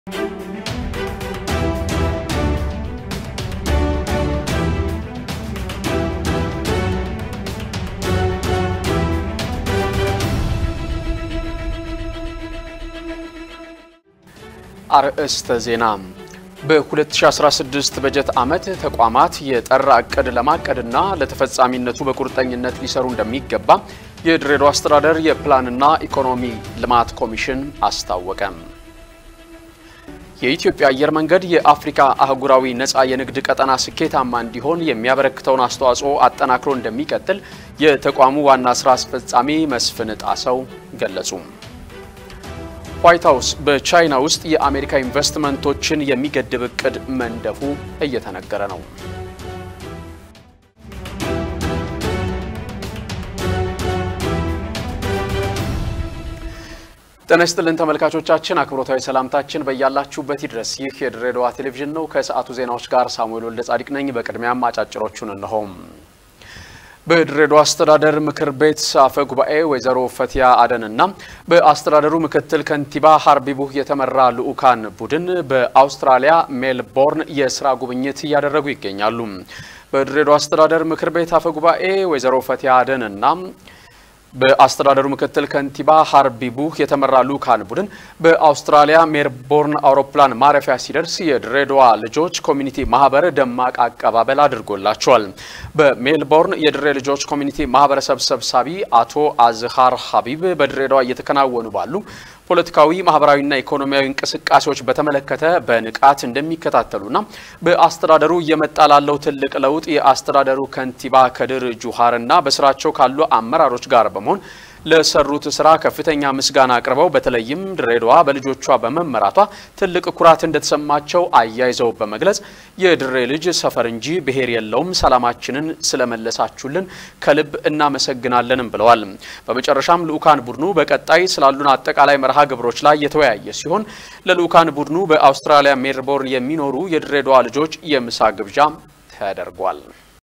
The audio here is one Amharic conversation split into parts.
አርእስተ ዜና በ2016 በጀት ዓመት ተቋማት የጠራ እቅድ ለማቀድና ለተፈጻሚነቱ በቁርጠኝነት ሊሰሩ እንደሚገባ የድሬዳዋ አስተዳደር የፕላንና ኢኮኖሚ ልማት ኮሚሽን አስታወቀ። የኢትዮጵያ አየር መንገድ የአፍሪካ አህጉራዊ ነፃ የንግድ ቀጠና ስኬታማ እንዲሆን የሚያበረክተውን አስተዋጽኦ አጠናክሮ እንደሚቀጥል የተቋሙ ዋና ስራ አስፈጻሚ መስፍን ጣሰው ገለጹ። ዋይት ሀውስ በቻይና ውስጥ የአሜሪካ ኢንቨስትመንቶችን የሚገድብ እቅድ መንደፉ እየተነገረ ነው። ጤና ይስጥልን ተመልካቾቻችን፣ አክብሮታዊ ሰላምታችን በያላችሁበት ይድረስ። ይህ የድሬዳዋ ቴሌቪዥን ነው። ከሰዓቱ ዜናዎች ጋር ሳሙኤል ወልደ ጻዲቅ ነኝ። በቅድሚያም አጫጭሮቹን እነሆም። በድሬዳዋ አስተዳደር ምክር ቤት አፈ ጉባኤ ወይዘሮ ፈቲያ አደን እና በአስተዳደሩ ምክትል ከንቲባ ሀርቢቡህ የተመራ ልዑካን ቡድን በአውስትራሊያ ሜልቦርን የስራ ጉብኝት እያደረጉ ይገኛሉ። በድሬዳዋ አስተዳደር ምክር ቤት አፈ ጉባኤ ወይዘሮ ፈቲያ አደን እና በአስተዳደሩ ምክትል ከንቲባ ሀርቢቡህ የተመራ ልዑካን ቡድን በአውስትራሊያ ሜልቦርን አውሮፕላን ማረፊያ ሲደርስ የድሬዳዋ ልጆች ኮሚኒቲ ማህበር ደማቅ አቀባበል አድርጎላቸዋል። በሜልቦርን የድሬ ልጆች ኮሚኒቲ ማህበረሰብ ሰብሳቢ አቶ አዝሃር ሀቢብ በድሬዳዋ እየተከናወኑ ባሉ ፖለቲካዊ፣ ማህበራዊና ኢኮኖሚያዊ እንቅስቃሴዎች በተመለከተ በንቃት እንደሚከታተሉና በአስተዳደሩ እየመጣ ላለው ትልቅ ለውጥ የአስተዳደሩ ከንቲባ ከድር ጁሃርና በስራቸው ካሉ አመራሮች ጋር በመሆን ለሰሩት ስራ ከፍተኛ ምስጋና አቅርበው በተለይም ድሬዳዋ በልጆቿ በመመራቷ ትልቅ ኩራት እንደተሰማቸው አያይዘው በመግለጽ የድሬ ልጅ ሰፈር እንጂ ብሔር የለውም፣ ሰላማችንን ስለመለሳችሁልን ከልብ እናመሰግናለንም ብለዋል። በመጨረሻም ልዑካን ቡድኑ በቀጣይ ስላሉን አጠቃላይ መርሃ ግብሮች ላይ የተወያየ ሲሆን ለልዑካን ቡድኑ በአውስትራሊያ ሜልቦርን የሚኖሩ የድሬዳዋ ልጆች የምሳ ግብዣ ተደርጓል።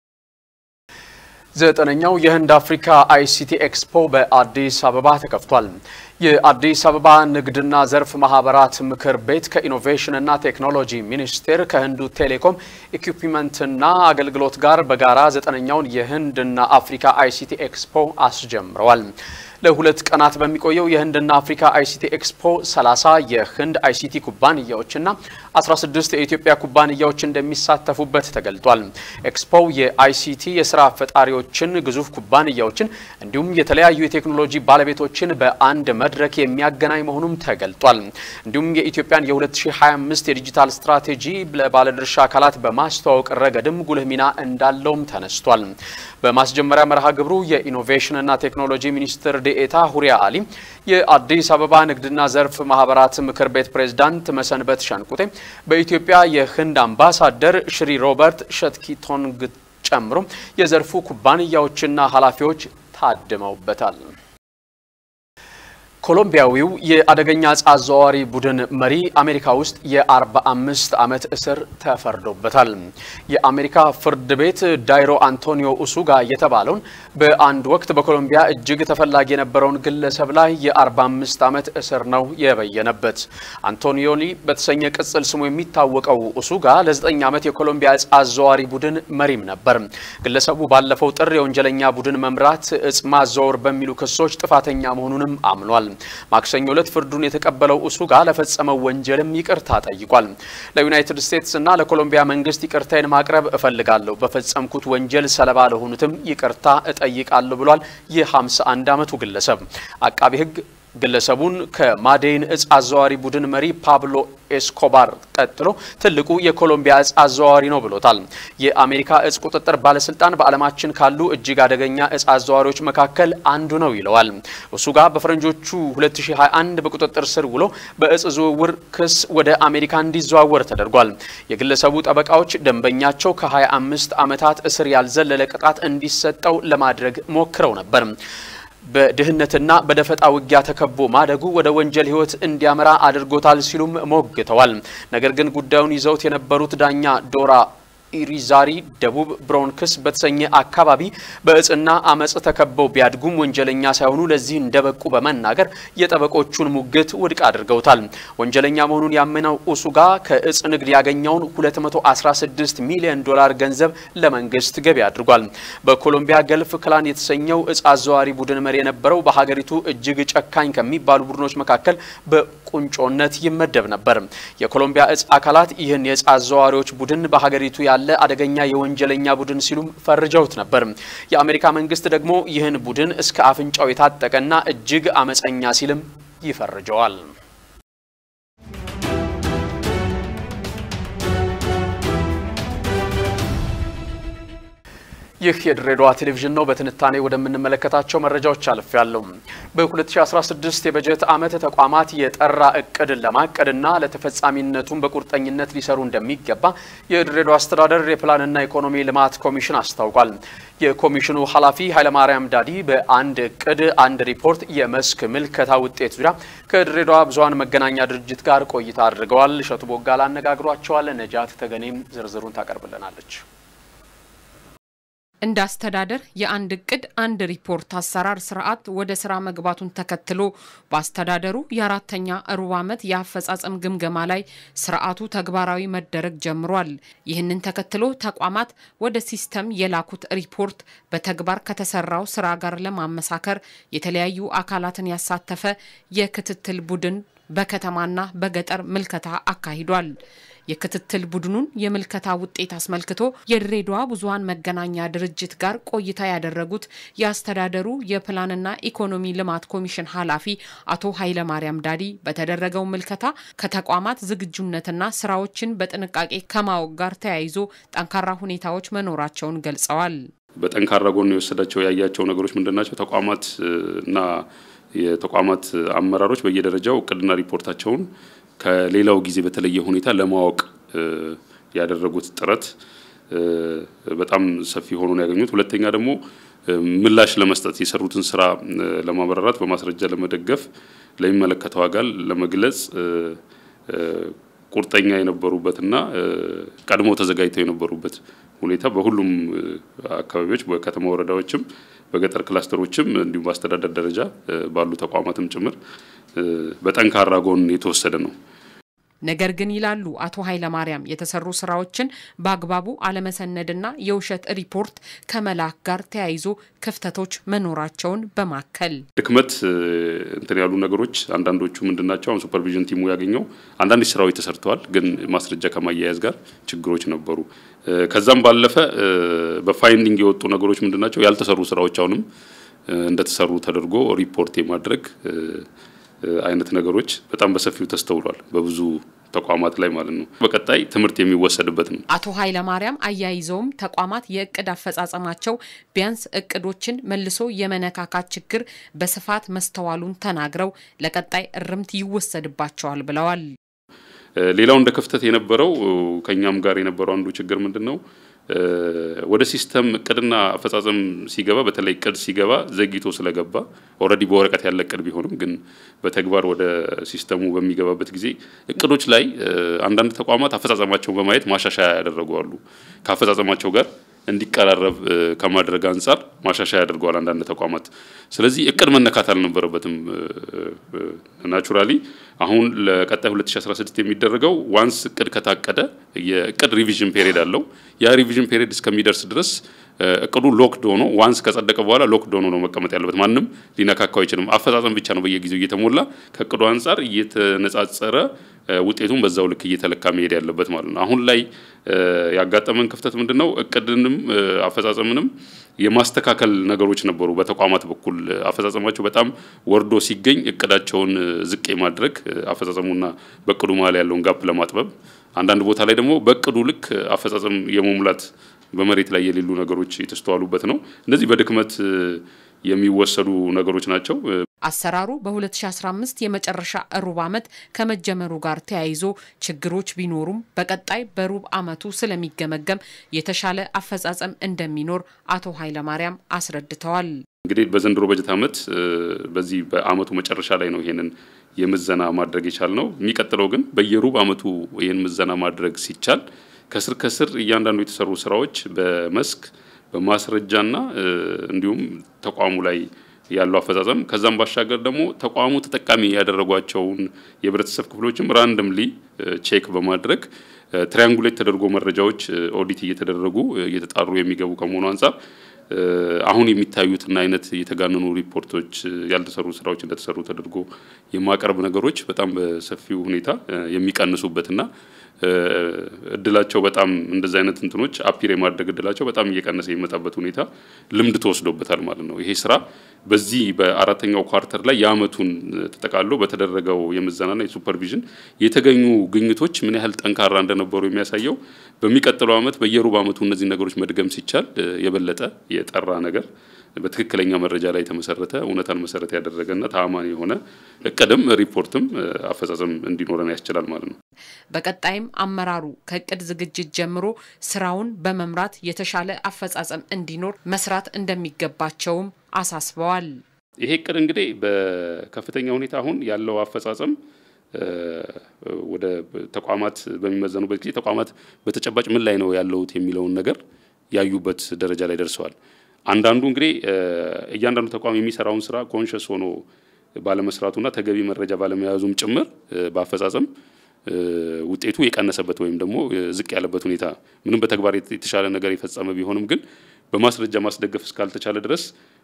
ዘጠነኛው የህንድ አፍሪካ አይሲቲ ኤክስፖ በአዲስ አበባ ተከፍቷል። የአዲስ አበባ ንግድና ዘርፍ ማህበራት ምክር ቤት ከኢኖቬሽንና ቴክኖሎጂ ሚኒስቴር ከህንዱ ቴሌኮም ኢኩፕመንትና አገልግሎት ጋር በጋራ ዘጠነኛውን የህንድና አፍሪካ አይሲቲ ኤክስፖ አስጀምረዋል። ለሁለት ቀናት በሚቆየው የህንድና አፍሪካ አይሲቲ ኤክስፖ 30 የህንድ አይሲቲ ኩባንያዎችና 16 የኢትዮጵያ ኩባንያዎች እንደሚሳተፉበት ተገልጧል። ኤክስፖው የአይሲቲ የስራ ፈጣሪዎችን፣ ግዙፍ ኩባንያዎችን እንዲሁም የተለያዩ የቴክኖሎጂ ባለቤቶችን በአንድ መድረክ የሚያገናኝ መሆኑም ተገልጧል። እንዲሁም የኢትዮጵያን የ2025 የዲጂታል ስትራቴጂ ለባለድርሻ አካላት በማስተዋወቅ ረገድም ጉልህ ሚና እንዳለውም ተነስቷል። በማስጀመሪያ መርሃ ግብሩ የኢኖቬሽንና ቴክኖሎጂ ሚኒስትር ዴኤታ ሁሪያ አሊ፣ የአዲስ አበባ ንግድና ዘርፍ ማህበራት ምክር ቤት ፕሬዝዳንት መሰንበት ሸንቁቴ፣ በኢትዮጵያ የህንድ አምባሳደር ሽሪ ሮበርት ሸትኪቶንግ ጨምሮ የዘርፉ ኩባንያዎችና ኃላፊዎች ታድመውበታል። ኮሎምቢያዊው የአደገኛ ዕፅ አዘዋዋሪ ቡድን መሪ አሜሪካ ውስጥ የ45 ዓመት እስር ተፈርዶበታል። የአሜሪካ ፍርድ ቤት ዳይሮ አንቶኒዮ ኡሱጋ የተባለውን በአንድ ወቅት በኮሎምቢያ እጅግ ተፈላጊ የነበረውን ግለሰብ ላይ የ45 ዓመት እስር ነው የበየነበት። አንቶኒዮኒ በተሰኘ ቅጽል ስሙ የሚታወቀው ኡሱጋ ለ9 ዓመት የኮሎምቢያ ዕፅ አዘዋዋሪ ቡድን መሪም ነበር። ግለሰቡ ባለፈው ጥር የወንጀለኛ ቡድን መምራት፣ ዕፅ ማዘዋወር በሚሉ ክሶች ጥፋተኛ መሆኑንም አምኗል። ማክሰኞ ዕለት ፍርዱን የተቀበለው ኡሱጋ ለፈጸመው ወንጀልም ይቅርታ ጠይቋል። ለዩናይትድ ስቴትስ እና ለኮሎምቢያ መንግስት ይቅርታዬን ማቅረብ እፈልጋለሁ፣ በፈጸምኩት ወንጀል ሰለባ ለሆኑትም ይቅርታ እጠይቃለሁ ብሏል። የ51 ዓመቱ ግለሰብ አቃቢ ሕግ ግለሰቡን ከማዴይን ዕፅ አዘዋዋሪ ቡድን መሪ ፓብሎ ኤስኮባር ቀጥሎ ትልቁ የኮሎምቢያ ዕፅ አዘዋዋሪ ነው ብሎታል። የአሜሪካ ዕፅ ቁጥጥር ባለስልጣን በዓለማችን ካሉ እጅግ አደገኛ ዕፅ አዘዋዋሪዎች መካከል አንዱ ነው ይለዋል። እሱ ጋር በፈረንጆቹ 2021 በቁጥጥር ስር ውሎ በዕፅ ዝውውር ክስ ወደ አሜሪካ እንዲዘዋወር ተደርጓል። የግለሰቡ ጠበቃዎች ደንበኛቸው ከ25 ዓመታት እስር ያልዘለለ ቅጣት እንዲሰጠው ለማድረግ ሞክረው ነበር። በድህነትና በደፈጣ ውጊያ ተከቦ ማደጉ ወደ ወንጀል ሕይወት እንዲያመራ አድርጎታል ሲሉም ሞግተዋል። ነገር ግን ጉዳዩን ይዘውት የነበሩት ዳኛ ዶራ ኢሪዛሪ ደቡብ ብሮንክስ በተሰኘ አካባቢ በእጽና አመጽ ተከበው ቢያድጉም ወንጀለኛ ሳይሆኑ ለዚህ እንደበቁ በመናገር የጠበቆቹን ሙግት ውድቅ አድርገውታል። ወንጀለኛ መሆኑን ያመነው ኡሱጋ ከእጽ ንግድ ያገኘውን 216 ሚሊዮን ዶላር ገንዘብ ለመንግስት ገቢ አድርጓል። በኮሎምቢያ ገልፍ ክላን የተሰኘው እጽ አዘዋሪ ቡድን መሪ የነበረው በሀገሪቱ እጅግ ጨካኝ ከሚባሉ ቡድኖች መካከል በቁንጮነት ይመደብ ነበር። የኮሎምቢያ እጽ አካላት ይህን የእጽ አዘዋሪዎች ቡድን በሀገሪቱ ያለ አደገኛ የወንጀለኛ ቡድን ሲሉም ፈርጀውት ነበር። የአሜሪካ መንግስት ደግሞ ይህን ቡድን እስከ አፍንጫው የታጠቀና እጅግ አመፀኛ ሲልም ይፈርጀዋል። ይህ የድሬዳዋ ቴሌቪዥን ነው። በትንታኔ ወደምንመለከታቸው መረጃዎች አልፌያለሁ። በ2016 የበጀት ዓመት ተቋማት የጠራ እቅድን ለማቀድና ለተፈጻሚነቱም በቁርጠኝነት ሊሰሩ እንደሚገባ የድሬዳዋ አስተዳደር የፕላንና ኢኮኖሚ ልማት ኮሚሽን አስታውቋል። የኮሚሽኑ ኃላፊ ኃይለማርያም ዳዲ በአንድ እቅድ አንድ ሪፖርት የመስክ ምልከታ ውጤት ዙሪያ ከድሬዳዋ ብዙኃን መገናኛ ድርጅት ጋር ቆይታ አድርገዋል። እሸቱ ቦጋላ አነጋግሯቸዋል። ነጃት ተገኔም ዝርዝሩን ታቀርብልናለች። እንደ አስተዳደር የአንድ እቅድ አንድ ሪፖርት አሰራር ስርዓት ወደ ስራ መግባቱን ተከትሎ በአስተዳደሩ የአራተኛ ሩብ ዓመት የአፈጻጸም ግምገማ ላይ ስርዓቱ ተግባራዊ መደረግ ጀምሯል። ይህንን ተከትሎ ተቋማት ወደ ሲስተም የላኩት ሪፖርት በተግባር ከተሰራው ስራ ጋር ለማመሳከር የተለያዩ አካላትን ያሳተፈ የክትትል ቡድን በከተማና በገጠር ምልከታ አካሂዷል። የክትትል ቡድኑን የምልከታ ውጤት አስመልክቶ የድሬዳዋ ብዙኃን መገናኛ ድርጅት ጋር ቆይታ ያደረጉት የአስተዳደሩ የፕላንና ኢኮኖሚ ልማት ኮሚሽን ኃላፊ አቶ ኃይለማርያም ዳዲ በተደረገው ምልከታ ከተቋማት ዝግጁነትና ስራዎችን በጥንቃቄ ከማወቅ ጋር ተያይዞ ጠንካራ ሁኔታዎች መኖራቸውን ገልጸዋል። በጠንካራ ጎን የወሰዳቸው ያያቸው ነገሮች ምንድን ናቸው? ተቋማት እና የተቋማት አመራሮች በየደረጃው እቅድና ሪፖርታቸውን ከሌላው ጊዜ በተለየ ሁኔታ ለማወቅ ያደረጉት ጥረት በጣም ሰፊ ሆኖ ነው ያገኙት። ሁለተኛ ደግሞ ምላሽ ለመስጠት የሰሩትን ስራ ለማብራራት በማስረጃ ለመደገፍ ለሚመለከተው አካል ለመግለጽ ቁርጠኛ የነበሩበትና ቀድሞ ተዘጋጅተው የነበሩበት ሁኔታ በሁሉም አካባቢዎች በከተማ ወረዳዎችም በገጠር ክላስተሮችም እንዲሁም በአስተዳደር ደረጃ ባሉ ተቋማትም ጭምር በጠንካራ ጎን የተወሰደ ነው። ነገር ግን ይላሉ አቶ ኃይለማርያም የተሰሩ ስራዎችን በአግባቡ አለመሰነድና የውሸት ሪፖርት ከመላክ ጋር ተያይዞ ክፍተቶች መኖራቸውን በማከል ድክመት እንትን ያሉ ነገሮች አንዳንዶቹ ምንድን ናቸው? አሁን ሱፐርቪዥን ቲሙ ያገኘው አንዳንድ ስራዎች ተሰርተዋል፣ ግን ማስረጃ ከማያያዝ ጋር ችግሮች ነበሩ። ከዛም ባለፈ በፋይንዲንግ የወጡ ነገሮች ምንድን ናቸው? ያልተሰሩ ስራዎች አሁንም እንደተሰሩ ተደርጎ ሪፖርት የማድረግ አይነት ነገሮች በጣም በሰፊው ተስተውሏል፣ በብዙ ተቋማት ላይ ማለት ነው። በቀጣይ ትምህርት የሚወሰድበት ነው። አቶ ኃይለማርያም አያይዘውም ተቋማት የእቅድ አፈጻጸማቸው ቢያንስ እቅዶችን መልሶ የመነካካት ችግር በስፋት መስተዋሉን ተናግረው ለቀጣይ እርምት ይወሰድባቸዋል ብለዋል። ሌላው እንደ ክፍተት የነበረው ከኛም ጋር የነበረው አንዱ ችግር ምንድን ነው? ወደ ሲስተም እቅድና አፈጻጸም ሲገባ በተለይ እቅድ ሲገባ ዘግይቶ ስለገባ ኦልሬዲ በወረቀት ያለ እቅድ ቢሆንም ግን በተግባር ወደ ሲስተሙ በሚገባበት ጊዜ እቅዶች ላይ አንዳንድ ተቋማት አፈጻጸማቸውን በማየት ማሻሻያ ያደረጉ አሉ። ከአፈጻጸማቸው ጋር እንዲቀራረብ ከማድረግ አንጻር ማሻሻያ ያደርገዋል አንዳንድ ተቋማት። ስለዚህ እቅድ መነካት አልነበረበትም። ናቹራሊ አሁን ለቀጣይ 2016 የሚደረገው ዋንስ እቅድ ከታቀደ የእቅድ ሪቪዥን ፔሪድ አለው። ያ ሪቪዥን ፔሪድ እስከሚደርስ ድረስ እቅዱ ሎክድ ሆኖ ዋንስ ከጸደቀ በኋላ ሎክድ ሆኖ ነው መቀመጥ ያለበት። ማንም ሊነካካው አይችልም። አፈጻጸም ብቻ ነው በየጊዜው እየተሞላ ከእቅዱ አንጻር እየተነጻጸረ ውጤቱን በዛው ልክ እየተለካ መሄድ ያለበት ማለት ነው። አሁን ላይ ያጋጠመን ክፍተት ምንድን ነው? እቅድንም አፈጻጸምንም የማስተካከል ነገሮች ነበሩ። በተቋማት በኩል አፈጻጸማቸው በጣም ወርዶ ሲገኝ እቅዳቸውን ዝቅ የማድረግ አፈጻጸሙና በእቅዱ መሀል ያለውን ጋፕ ለማጥበብ፣ አንዳንድ ቦታ ላይ ደግሞ በእቅዱ ልክ አፈጻጸም የመሙላት በመሬት ላይ የሌሉ ነገሮች የተስተዋሉበት ነው። እነዚህ በድክመት የሚወሰዱ ነገሮች ናቸው። አሰራሩ በ2015 የመጨረሻ ሩብ ዓመት ከመጀመሩ ጋር ተያይዞ ችግሮች ቢኖሩም በቀጣይ በሩብ ዓመቱ ስለሚገመገም የተሻለ አፈጻጸም እንደሚኖር አቶ ኃይለማርያም አስረድተዋል። እንግዲህ በዘንድሮ በጀት ዓመት በዚህ በዓመቱ መጨረሻ ላይ ነው ይሄንን የምዘና ማድረግ የቻል ነው። የሚቀጥለው ግን በየሩብ ዓመቱ ይህን ምዘና ማድረግ ሲቻል ከስር ከስር እያንዳንዱ የተሰሩ ስራዎች በመስክ በማስረጃና እንዲሁም ተቋሙ ላይ ያለው አፈጻጸም ከዛም ባሻገር ደግሞ ተቋሙ ተጠቃሚ ያደረጓቸውን የህብረተሰብ ክፍሎችም ራንደምሊ ቼክ በማድረግ ትሪያንጉሌት ተደርጎ መረጃዎች ኦዲት እየተደረጉ እየተጣሩ የሚገቡ ከመሆኑ አንጻር አሁን የሚታዩትና አይነት የተጋነኑ ሪፖርቶች ያልተሰሩ ስራዎች እንደተሰሩ ተደርጎ የማቀርብ ነገሮች በጣም በሰፊው ሁኔታ የሚቀንሱበትና እድላቸው በጣም እንደዚህ አይነት እንትኖች አፒር የማድረግ እድላቸው በጣም እየቀነሰ የሚመጣበት ሁኔታ ልምድ ተወስዶበታል ማለት ነው። ይሄ ስራ በዚህ በአራተኛው ኳርተር ላይ የአመቱን ተጠቃሎ በተደረገው የምዘናና የሱፐርቪዥን የተገኙ ግኝቶች ምን ያህል ጠንካራ እንደነበሩ የሚያሳየው በሚቀጥለው አመት በየሩብ አመቱ እነዚህ ነገሮች መድገም ሲቻል የበለጠ የጠራ ነገር በትክክለኛ መረጃ ላይ የተመሰረተ እውነታን መሰረት ያደረገና ተአማኒ የሆነ እቅድም ሪፖርትም አፈጻጸም እንዲኖረን ያስችላል ማለት ነው። በቀጣይም አመራሩ ከእቅድ ዝግጅት ጀምሮ ስራውን በመምራት የተሻለ አፈጻጸም እንዲኖር መስራት እንደሚገባቸውም አሳስበዋል። ይሄ እቅድ እንግዲህ በከፍተኛ ሁኔታ አሁን ያለው አፈጻጸም ወደ ተቋማት በሚመዘኑበት ጊዜ ተቋማት በተጨባጭ ምን ላይ ነው ያለውት የሚለውን ነገር ያዩበት ደረጃ ላይ ደርሰዋል። አንዳንዱ እንግዲህ እያንዳንዱ ተቋም የሚሰራውን ስራ ኮንሽስ ሆኖ ባለመስራቱና ተገቢ መረጃ ባለመያዙም ጭምር በአፈጻጸም ውጤቱ የቀነሰበት ወይም ደግሞ ዝቅ ያለበት ሁኔታ ምንም በተግባር የተሻለ ነገር የፈጸመ ቢሆንም ግን በማስረጃ ማስደገፍ እስካልተቻለ ድረስ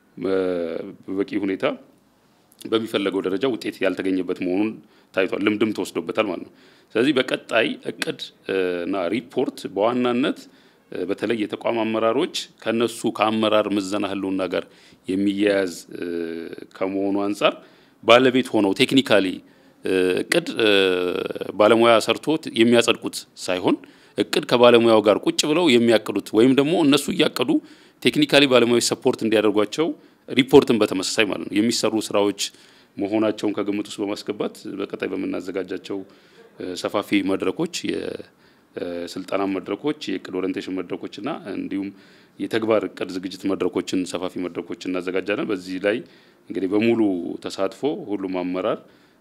በበቂ ሁኔታ በሚፈለገው ደረጃ ውጤት ያልተገኘበት መሆኑን ታይቷል። ልምድም ተወስዶበታል ማለት ነው። ስለዚህ በቀጣይ እቅድ እና ሪፖርት በዋናነት በተለይ የተቋም አመራሮች ከነሱ ከአመራር ምዘና ህልውና ጋር የሚያያዝ ከመሆኑ አንጻር ባለቤት ሆነው ቴክኒካሊ እቅድ ባለሙያ ሰርቶት የሚያጸድቁት ሳይሆን እቅድ ከባለሙያው ጋር ቁጭ ብለው የሚያቅዱት ወይም ደግሞ እነሱ እያቀዱ ቴክኒካሊ ባለሙያዎች ሰፖርት እንዲያደርጓቸው ሪፖርትን በተመሳሳይ ማለት ነው የሚሰሩ ስራዎች መሆናቸውን ከግምት ውስጥ በማስገባት በቀጣይ በምናዘጋጃቸው ሰፋፊ መድረኮች የስልጠና መድረኮች፣ የእቅድ ኦሪንቴሽን መድረኮች እና እንዲሁም የተግባር እቅድ ዝግጅት መድረኮችን ሰፋፊ መድረኮች እናዘጋጃለን። በዚህ ላይ እንግዲህ በሙሉ ተሳትፎ ሁሉም አመራር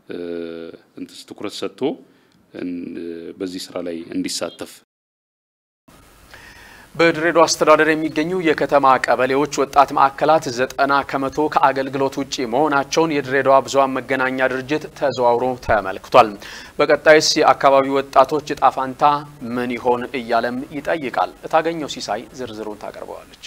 ትኩረት ሰጥቶ በዚህ ስራ ላይ እንዲሳተፍ በድሬዳዋ አስተዳደር የሚገኙ የከተማ ቀበሌዎች ወጣት ማዕከላት ዘጠና ከመቶ ከአገልግሎት ውጪ መሆናቸውን የድሬዳዋ ብዙኃን መገናኛ ድርጅት ተዘዋውሮ ተመልክቷል። በቀጣይስ የአካባቢ ወጣቶች እጣ ፋንታ ምን ይሆን እያለም ይጠይቃል። እታገኘው ሲሳይ ዝርዝሩን ታቀርበዋለች።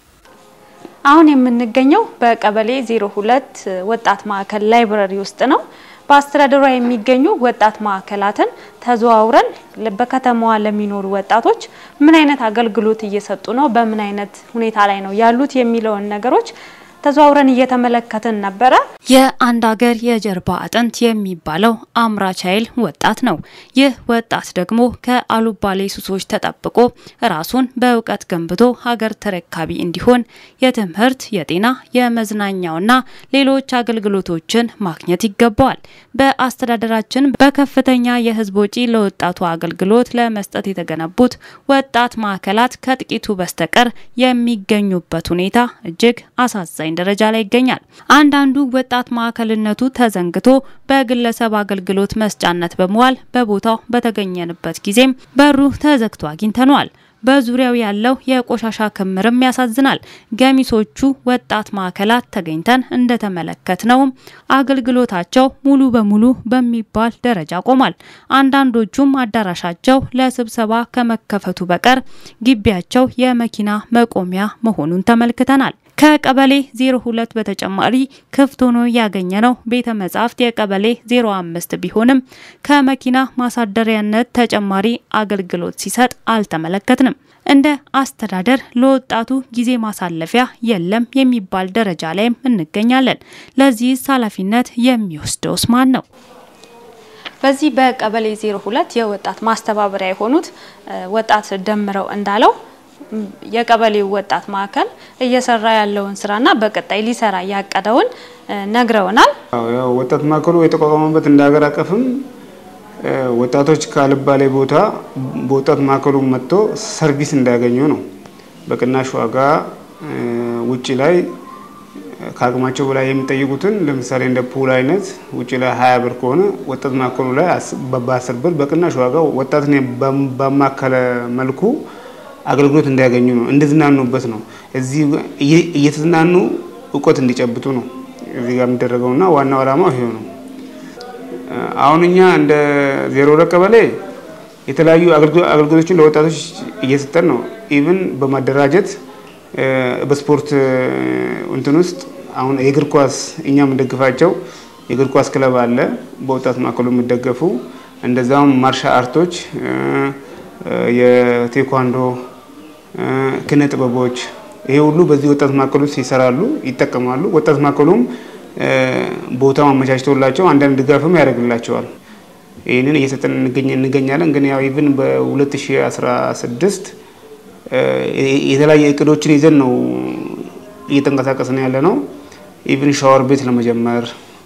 አሁን የምንገኘው በቀበሌ 02 ወጣት ማዕከል ላይብረሪ ውስጥ ነው። በአስተዳደሯ የሚገኙ ወጣት ማዕከላትን ተዘዋውረን በከተማዋ ለሚኖሩ ወጣቶች ምን አይነት አገልግሎት እየሰጡ ነው፣ በምን አይነት ሁኔታ ላይ ነው ያሉት የሚለውን ነገሮች ተዘዋውረን እየተመለከትን ነበረ። የአንድ ሀገር የጀርባ አጥንት የሚባለው አምራች ኃይል ወጣት ነው። ይህ ወጣት ደግሞ ከአሉባሌ ሱሶች ተጠብቆ ራሱን በእውቀት ገንብቶ ሀገር ተረካቢ እንዲሆን የትምህርት፣ የጤና፣ የመዝናኛውና ሌሎች አገልግሎቶችን ማግኘት ይገባዋል። በአስተዳደራችን በከፍተኛ የሕዝብ ወጪ ለወጣቱ አገልግሎት ለመስጠት የተገነቡት ወጣት ማዕከላት ከጥቂቱ በስተቀር የሚገኙበት ሁኔታ እጅግ አሳዛኝ ደረጃ ላይ ይገኛል። አንዳንዱ ወጣት ማዕከልነቱ ተዘንግቶ በግለሰብ አገልግሎት መስጫነት በመዋል በቦታው በተገኘንበት ጊዜም በሩ ተዘግቶ አግኝተነዋል። በዙሪያው ያለው የቆሻሻ ክምርም ያሳዝናል። ገሚሶቹ ወጣት ማዕከላት ተገኝተን እንደተመለከትነውም አገልግሎታቸው ሙሉ በሙሉ በሚባል ደረጃ ቆሟል። አንዳንዶቹም አዳራሻቸው ለስብሰባ ከመከፈቱ በቀር ግቢያቸው የመኪና መቆሚያ መሆኑን ተመልክተናል። ከቀበሌ 02 በተጨማሪ ክፍት ሆኖ ያገኘነው ቤተ መጻሕፍት የቀበሌ 05 ቢሆንም ከመኪና ማሳደሪያነት ተጨማሪ አገልግሎት ሲሰጥ አልተመለከትንም። እንደ አስተዳደር ለወጣቱ ጊዜ ማሳለፊያ የለም የሚባል ደረጃ ላይም እንገኛለን። ለዚህስ ኃላፊነት የሚወስደውስ ማን ነው? በዚህ በቀበሌ 02 የወጣት ማስተባበሪያ የሆኑት ወጣት ደምረው እንዳለው የቀበሌው ወጣት ማዕከል እየሰራ ያለውን ስራና በቀጣይ ሊሰራ ያቀደውን ነግረውናል። ወጣት ማዕከሉ የተቋቋመበት እንደ ሀገር አቀፍም ወጣቶች ካልባሌ ቦታ በወጣት ማዕከሉ መጥቶ ሰርቪስ እንዳያገኙ ነው። በቅናሽ ዋጋ ውጭ ላይ ከአቅማቸው በላይ የሚጠይቁትን ለምሳሌ እንደ ፑል አይነት ውጭ ላይ ሀያ ብር ከሆነ ወጣት ማዕከሉ ላይ በአስር ብር በቅናሽ ዋጋ ወጣትን ባማከለ መልኩ አገልግሎት እንዲያገኙ ነው፣ እንዲዝናኑበት ነው። እዚህ እየተዝናኑ እውቀት እንዲጨብጡ ነው እዚህ ጋር የሚደረገውና ዋናው ዓላማው ይሄው ነው። አሁን እኛ እንደ ዜሮ ሁለት ቀበሌ የተለያዩ አገልግሎቶችን ለወጣቶች እየሰጠን ነው። ኢቭን በማደራጀት በስፖርት እንትን ውስጥ አሁን የእግር ኳስ እኛ የምንደግፋቸው የእግር ኳስ ክለብ አለ፣ በወጣት ማዕከሉ የሚደገፉ እንደዛውም ማርሻ አርቶች፣ የቴኳንዶ ኪነ ጥበቦች ይሄ ሁሉ በዚህ ወጣት ማዕከሉ ውስጥ ይሰራሉ፣ ይጠቀማሉ። ወጣት ማዕከሉም ቦታው አመቻችቶላቸው አንዳንድ ድጋፍም ያደርግላቸዋል። ይህንን እየሰጠን እንገኛለን። ግን ያው ኢቭን በ2016 የተለያዩ እቅዶችን ይዘን ነው እየተንቀሳቀስን ያለ ነው። ኢቭን ሻወር ቤት ለመጀመር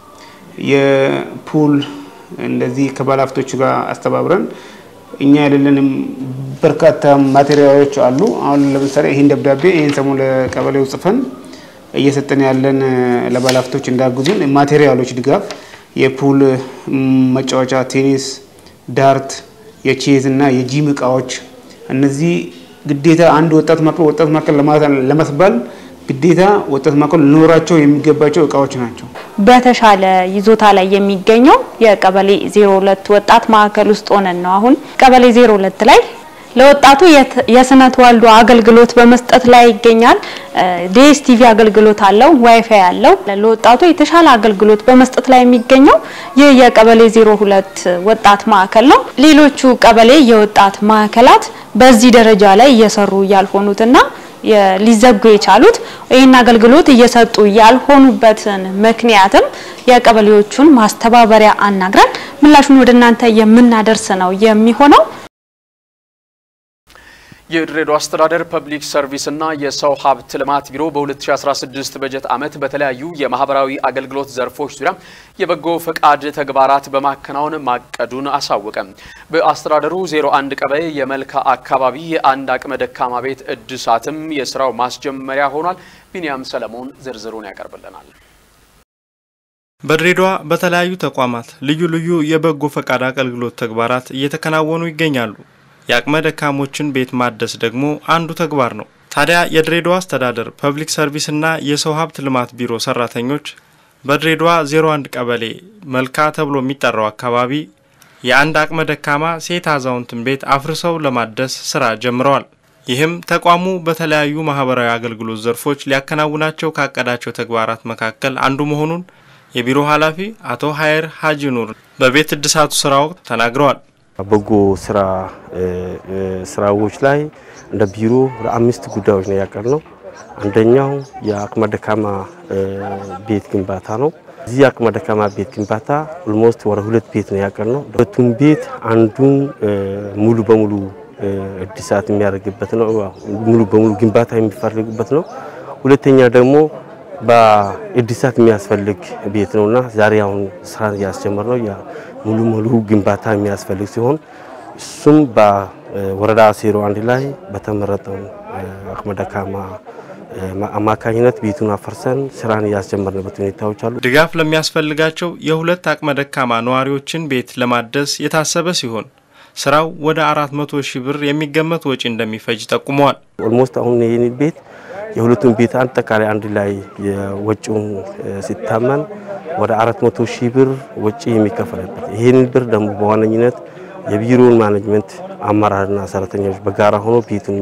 የፑል እንደዚህ ከባለሀብቶች ጋር አስተባብረን እኛ የሌለንም በርካታ ማቴሪያሎች አሉ። አሁን ለምሳሌ ይህን ደብዳቤ ይህን ሰሞን ለቀበሌው ጽፈን እየሰጠን ያለን ለባለሀብቶች እንዳግዙን ማቴሪያሎች ድጋፍ የፑል መጫወቻ፣ ቴኒስ፣ ዳርት፣ የቼዝ እና የጂም እቃዎች እነዚህ ግዴታ አንድ ወጣት ማዕከል ወጣት ማዕከል ለማስባል ግዴታ ወጣት ማዕከል ሊኖራቸው የሚገባቸው እቃዎች ናቸው። በተሻለ ይዞታ ላይ የሚገኘው የቀበሌ 02 ወጣት ማዕከል ውስጥ ሆነን ነው። አሁን ቀበሌ 02 ላይ ለወጣቱ የስነ ተዋልዶ አገልግሎት በመስጠት ላይ ይገኛል። ዲኤስቲቪ አገልግሎት አለው፣ ዋይፋይ አለው። ለወጣቱ የተሻለ አገልግሎት በመስጠት ላይ የሚገኘው ይህ የቀበሌ 02 ወጣት ማዕከል ነው። ሌሎቹ ቀበሌ የወጣት ማዕከላት በዚህ ደረጃ ላይ እየሰሩ ያልሆኑትና ሊዘጉ የቻሉት ይህን አገልግሎት እየሰጡ ያልሆኑበትን ምክንያትም የቀበሌዎቹን ማስተባበሪያ አናግረን ምላሹን ወደ እናንተ የምናደርስ ነው የሚሆነው። የድሬዳዋ አስተዳደር ፐብሊክ ሰርቪስና የሰው ሀብት ልማት ቢሮ በ2016 በጀት ዓመት በተለያዩ የማህበራዊ አገልግሎት ዘርፎች ዙሪያ የበጎ ፈቃድ ተግባራት በማከናወን ማቀዱን አሳወቀ። በአስተዳደሩ 01 ቀበሌ የመልካ አካባቢ የአንድ አቅመ ደካማ ቤት እድሳትም የስራው ማስጀመሪያ ሆኗል። ቢንያም ሰለሞን ዝርዝሩን ያቀርብልናል። በድሬዳዋ በተለያዩ ተቋማት ልዩ ልዩ የበጎ ፈቃድ አገልግሎት ተግባራት እየተከናወኑ ይገኛሉ። የአቅመ ደካሞችን ቤት ማደስ ደግሞ አንዱ ተግባር ነው። ታዲያ የድሬዳዋ አስተዳደር ፐብሊክ ሰርቪስና የሰው ሀብት ልማት ቢሮ ሰራተኞች በድሬዳዋ 01 ቀበሌ መልካ ተብሎ የሚጠራው አካባቢ የአንድ አቅመ ደካማ ሴት አዛውንትን ቤት አፍርሰው ለማደስ ስራ ጀምረዋል። ይህም ተቋሙ በተለያዩ ማህበራዊ አገልግሎት ዘርፎች ሊያከናውናቸው ካቀዳቸው ተግባራት መካከል አንዱ መሆኑን የቢሮ ኃላፊ አቶ ሀየር ሀጂ ኑር በቤት እድሳቱ ስራ ወቅት ተናግረዋል። በጎ ስራ ስራዎች ላይ እንደ ቢሮ ለአምስት ጉዳዮች ነው ያቀርነው። አንደኛው የአቅመ ደካማ ቤት ግንባታ ነው። እዚህ የአቅመ ደካማ ቤት ግንባታ ኦልሞስት ወደ ሁለት ቤት ነው ያቀርነው። ሁለቱም ቤት አንዱን ሙሉ በሙሉ እድሳት የሚያደርግበት ነው፣ ሙሉ በሙሉ ግንባታ የሚፈልግበት ነው። ሁለተኛ ደግሞ በእድሳት የሚያስፈልግ ቤት ነውና ዛሬ አሁን ስራ ያስጀመር ነው ሙሉ ሙሉ ግንባታ የሚያስፈልግ ሲሆን እሱም በወረዳ ዜሮ አንድ ላይ በተመረጠው አቅመ ደካማ አማካኝነት ቤቱን አፈርሰን ስራን ያስጀመርንበት ሁኔታዎች አሉ። ድጋፍ ለሚያስፈልጋቸው የሁለት አቅመ ደካማ ነዋሪዎችን ቤት ለማደስ የታሰበ ሲሆን ስራው ወደ አራት መቶ ሺህ ብር የሚገመት ወጪ እንደሚፈጅ ጠቁመዋል። ኦልሞስት አሁን ይህን ቤት የሁለቱም ቤት አጠቃላይ አንድ ላይ የወጪውን ሲታመን ወደ አራት መቶ ሺህ ብር ወጪ የሚከፈልበት ይህንን ብር ደግሞ በዋነኝነት የቢሮውን ማኔጅመንት አመራርና ሰራተኞች በጋራ ሆኖ ቤቱን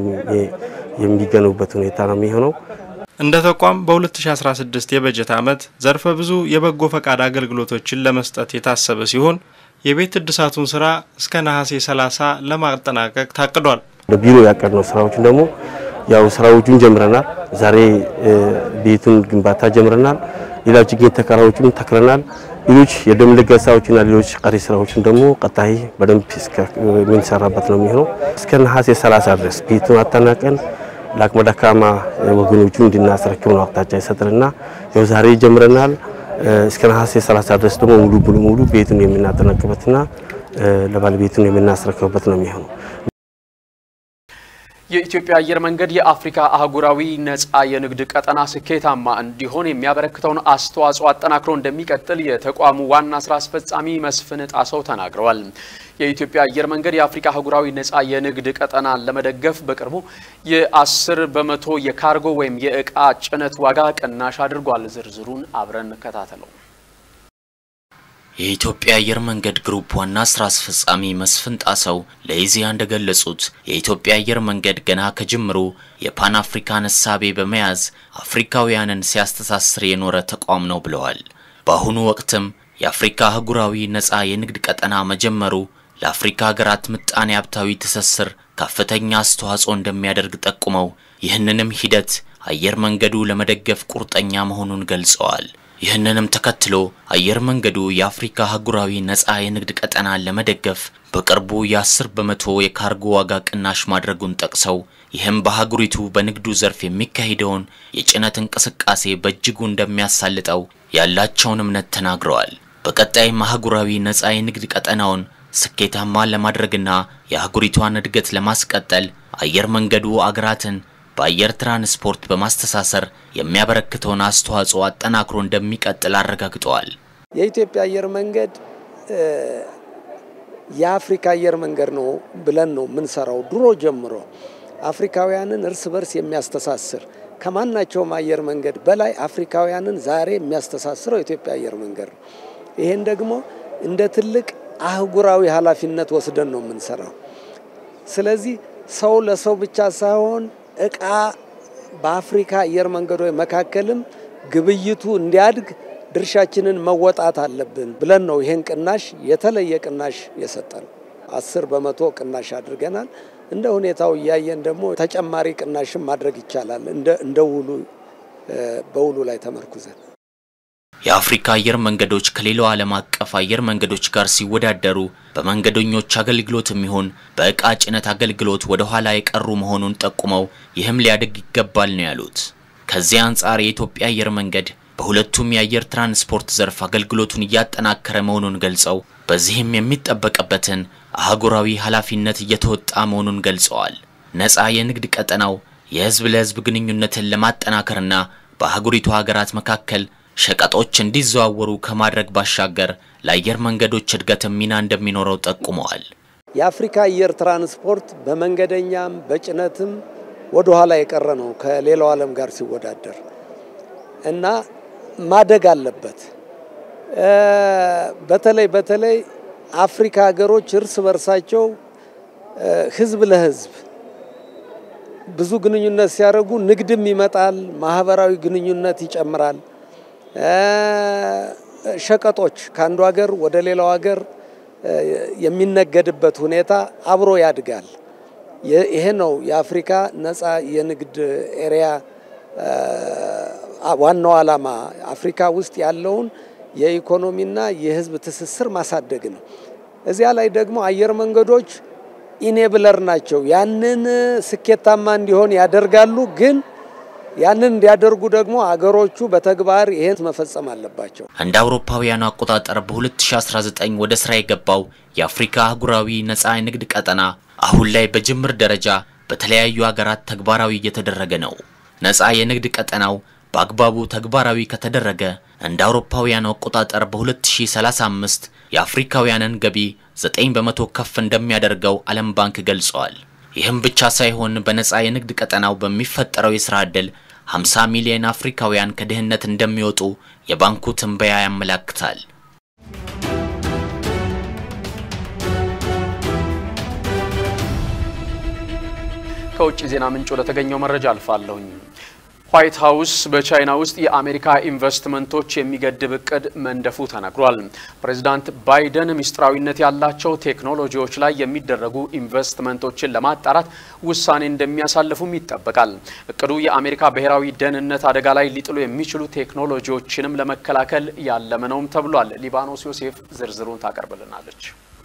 የሚገኑበት ሁኔታ ነው የሚሆነው። እንደ ተቋም በ2016 የበጀት ዓመት ዘርፈ ብዙ የበጎ ፈቃድ አገልግሎቶችን ለመስጠት የታሰበ ሲሆን የቤት እድሳቱን ስራ እስከ ነሐሴ 30 ለማጠናቀቅ ታቅዷል። በቢሮ ያቀድነው ስራዎችን ደግሞ ያው ስራዎቹን ጀምረናል። ዛሬ ቤቱን ግንባታ ጀምረናል። ሌላ ችግኝ ተከላዎችን ተክለናል። ሌሎች የደም ልገሳዎችና ሌሎች ቀሪ ስራዎችን ደግሞ ቀጣይ በደንብ የምንሰራበት ነው የሚሆነው። እስከ ነሐሴ 30 ድረስ ቤቱን አጠናቀን ለአቅመ ደካማ ወገኖቹ እንድናስረክብ ነው አቅጣጫ ይሰጥንና ያው ዛሬ ጀምረናል። እስከ ነሐሴ 30 ድረስ ደግሞ ሙሉ ሙሉ ሙሉ ቤቱን የምናጠናቅበትና ለባለቤቱን የምናስረክብበት ነው የሚሆነው። የኢትዮጵያ አየር መንገድ የአፍሪካ አህጉራዊ ነጻ የንግድ ቀጠና ስኬታማ እንዲሆን የሚያበረክተውን አስተዋጽኦ አጠናክሮ እንደሚቀጥል የተቋሙ ዋና ስራ አስፈጻሚ መስፍን ጣሰው ተናግረዋል። የኢትዮጵያ አየር መንገድ የአፍሪካ አህጉራዊ ነጻ የንግድ ቀጠናን ለመደገፍ በቅርቡ የአስር በመቶ የካርጎ ወይም የእቃ ጭነት ዋጋ ቅናሽ አድርጓል። ዝርዝሩን አብረን እንከታተለው። የኢትዮጵያ አየር መንገድ ግሩፕ ዋና ስራ አስፈጻሚ መስፍን ጣሰው ለኢዜአ እንደገለጹት የኢትዮጵያ አየር መንገድ ገና ከጅምሩ የፓን አፍሪካን እሳቤ በመያዝ አፍሪካውያንን ሲያስተሳስር የኖረ ተቋም ነው ብለዋል። በአሁኑ ወቅትም የአፍሪካ አህጉራዊ ነጻ የንግድ ቀጠና መጀመሩ ለአፍሪካ ሀገራት ምጣኔ ሀብታዊ ትስስር ከፍተኛ አስተዋጽኦ እንደሚያደርግ ጠቁመው ይህንንም ሂደት አየር መንገዱ ለመደገፍ ቁርጠኛ መሆኑን ገልጸዋል። ይህንንም ተከትሎ አየር መንገዱ የአፍሪካ አህጉራዊ ነጻ የንግድ ቀጠናን ለመደገፍ በቅርቡ የ10 በመቶ የካርጎ ዋጋ ቅናሽ ማድረጉን ጠቅሰው ይህም በአህጉሪቱ በንግዱ ዘርፍ የሚካሄደውን የጭነት እንቅስቃሴ በእጅጉ እንደሚያሳልጠው ያላቸውን እምነት ተናግረዋል። በቀጣይም አህጉራዊ ነጻ የንግድ ቀጠናውን ስኬታማ ለማድረግና የአህጉሪቷን እድገት ለማስቀጠል አየር መንገዱ አገራትን በአየር ትራንስፖርት በማስተሳሰር የሚያበረክተውን አስተዋጽኦ አጠናክሮ እንደሚቀጥል አረጋግጠዋል። የኢትዮጵያ አየር መንገድ የአፍሪካ አየር መንገድ ነው ብለን ነው የምንሰራው። ድሮ ጀምሮ አፍሪካውያንን እርስ በርስ የሚያስተሳስር ከማናቸውም አየር መንገድ በላይ አፍሪካውያንን ዛሬ የሚያስተሳስረው የኢትዮጵያ አየር መንገድ ነው። ይሄን ደግሞ እንደ ትልቅ አህጉራዊ ኃላፊነት ወስደን ነው የምንሰራው። ስለዚህ ሰው ለሰው ብቻ ሳይሆን እቃ በአፍሪካ አየር መንገዶች መካከልም ግብይቱ እንዲያድግ ድርሻችንን መወጣት አለብን ብለን ነው ይሄን ቅናሽ የተለየ ቅናሽ የሰጠን። አስር በመቶ ቅናሽ አድርገናል። እንደ ሁኔታው እያየን ደግሞ ተጨማሪ ቅናሽም ማድረግ ይቻላል። እንደ ውሉ በውሉ ላይ ተመርኩዘን የአፍሪካ አየር መንገዶች ከሌላው ዓለም አቀፍ አየር መንገዶች ጋር ሲወዳደሩ በመንገደኞች አገልግሎት የሚሆን በእቃ ጭነት አገልግሎት ወደ ኋላ የቀሩ መሆኑን ጠቁመው ይህም ሊያድግ ይገባል ነው ያሉት። ከዚህ አንጻር የኢትዮጵያ አየር መንገድ በሁለቱም የአየር ትራንስፖርት ዘርፍ አገልግሎቱን እያጠናከረ መሆኑን ገልጸው በዚህም የሚጠበቅበትን አህጉራዊ ኃላፊነት እየተወጣ መሆኑን ገልጸዋል። ነፃ የንግድ ቀጠናው የህዝብ ለህዝብ ግንኙነትን ለማጠናከርና በአህጉሪቱ ሀገራት መካከል ሸቀጦች እንዲዘዋወሩ ከማድረግ ባሻገር ለአየር መንገዶች እድገትም ሚና እንደሚኖረው ጠቁመዋል። የአፍሪካ አየር ትራንስፖርት በመንገደኛም በጭነትም ወደ ኋላ የቀረ ነው ከሌላው ዓለም ጋር ሲወዳደር እና ማደግ አለበት። በተለይ በተለይ አፍሪካ ሀገሮች እርስ በርሳቸው ህዝብ ለህዝብ ብዙ ግንኙነት ሲያደርጉ ንግድም ይመጣል፣ ማህበራዊ ግንኙነት ይጨምራል። ሸቀጦች ከአንዱ ሀገር ወደ ሌላው ሀገር የሚነገድበት ሁኔታ አብሮ ያድጋል። ይሄ ነው የአፍሪካ ነፃ የንግድ ኤሪያ ዋናው ዓላማ። አፍሪካ ውስጥ ያለውን የኢኮኖሚና የህዝብ ትስስር ማሳደግ ነው። እዚያ ላይ ደግሞ አየር መንገዶች ኢኔብለር ናቸው። ያንን ስኬታማ እንዲሆን ያደርጋሉ ግን ያንን እንዲያደርጉ ደግሞ አገሮቹ በተግባር ይሄን መፈጸም አለባቸው። እንደ አውሮፓውያኑ አቆጣጠር በ2019 ወደ ስራ የገባው የአፍሪካ አህጉራዊ ነፃ የንግድ ቀጠና አሁን ላይ በጅምር ደረጃ በተለያዩ ሀገራት ተግባራዊ እየተደረገ ነው። ነፃ የንግድ ቀጠናው በአግባቡ ተግባራዊ ከተደረገ እንደ አውሮፓውያኑ አቆጣጠር በ2035 የአፍሪካውያንን ገቢ 9 በመቶ ከፍ እንደሚያደርገው ዓለም ባንክ ገልጸዋል። ይህም ብቻ ሳይሆን በነፃ የንግድ ቀጠናው በሚፈጠረው የስራ ዕድል 50 ሚሊዮን አፍሪካውያን ከድህነት እንደሚወጡ የባንኩ ትንበያ ያመላክታል። ከውጭ ዜና ምንጭ ወደ ተገኘው መረጃ አልፋለሁኝ። ዋይት ሀውስ በቻይና ውስጥ የአሜሪካ ኢንቨስትመንቶች የሚገድብ እቅድ መንደፉ ተነግሯል። ፕሬዚዳንት ባይደን ምስጢራዊነት ያላቸው ቴክኖሎጂዎች ላይ የሚደረጉ ኢንቨስትመንቶችን ለማጣራት ውሳኔ እንደሚያሳልፉም ይጠበቃል። እቅዱ የአሜሪካ ብሔራዊ ደህንነት አደጋ ላይ ሊጥሉ የሚችሉ ቴክኖሎጂዎችንም ለመከላከል ያለመ ነውም ተብሏል። ሊባኖስ ዮሴፍ ዝርዝሩን ታቀርብልናለች።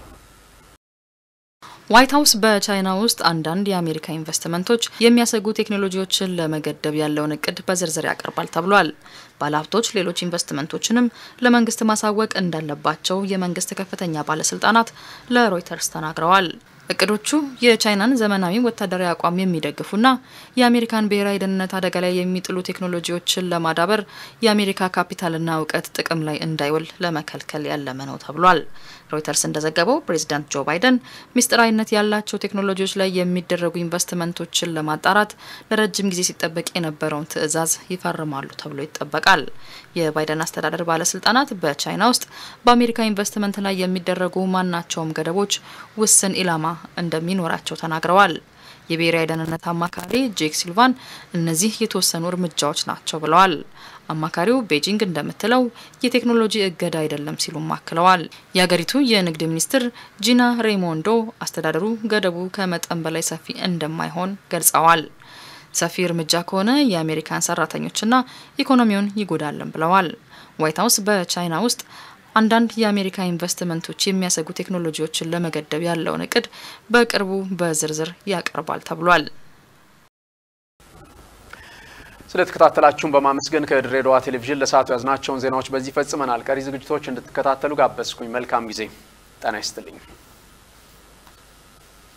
ዋይት ሀውስ በቻይና ውስጥ አንዳንድ የአሜሪካ ኢንቨስትመንቶች የሚያሰጉ ቴክኖሎጂዎችን ለመገደብ ያለውን እቅድ በዝርዝር ያቀርባል ተብሏል። ባለሀብቶች ሌሎች ኢንቨስትመንቶችንም ለመንግስት ማሳወቅ እንዳለባቸው የመንግስት ከፍተኛ ባለስልጣናት ለሮይተርስ ተናግረዋል። እቅዶቹ የቻይናን ዘመናዊ ወታደራዊ አቋም የሚደግፉና የአሜሪካን ብሔራዊ ደህንነት አደጋ ላይ የሚጥሉ ቴክኖሎጂዎችን ለማዳበር የአሜሪካ ካፒታልና እውቀት ጥቅም ላይ እንዳይውል ለመከልከል ያለመ ነው ተብሏል። ሮይተርስ እንደዘገበው ፕሬዚዳንት ጆ ባይደን ሚስጥራዊነት ያላቸው ቴክኖሎጂዎች ላይ የሚደረጉ ኢንቨስትመንቶችን ለማጣራት ለረጅም ጊዜ ሲጠበቅ የነበረውን ትዕዛዝ ይፈርማሉ ተብሎ ይጠበቃል። የባይደን አስተዳደር ባለስልጣናት በቻይና ውስጥ በአሜሪካ ኢንቨስትመንት ላይ የሚደረጉ ማናቸውም ገደቦች ውስን ኢላማ እንደሚኖራቸው ተናግረዋል። የብሔራዊ ደህንነት አማካሪ ጄክ ሲልቫን እነዚህ የተወሰኑ እርምጃዎች ናቸው ብለዋል። አማካሪው ቤጂንግ እንደምትለው የቴክኖሎጂ እገዳ አይደለም ሲሉም አክለዋል። የሀገሪቱ የንግድ ሚኒስትር ጂና ሬይሞንዶ አስተዳደሩ ገደቡ ከመጠን በላይ ሰፊ እንደማይሆን ገልጸዋል። ሰፊ እርምጃ ከሆነ የአሜሪካን ሰራተኞችና ኢኮኖሚውን ይጎዳልን ብለዋል። ዋይት ሀውስ በቻይና ውስጥ አንዳንድ የአሜሪካ ኢንቨስትመንቶች የሚያሰጉ ቴክኖሎጂዎችን ለመገደብ ያለውን እቅድ በቅርቡ በዝርዝር ያቀርባል ተብሏል። ስለተከታተላችሁን በማመስገን ከድሬዳዋ ቴሌቪዥን ለሰዓቱ ያዝናቸውን ዜናዎች በዚህ ፈጽመናል። ቀሪ ዝግጅቶች እንድትከታተሉ ጋበዝኩኝ። መልካም ጊዜ። ጤና ይስጥልኝ።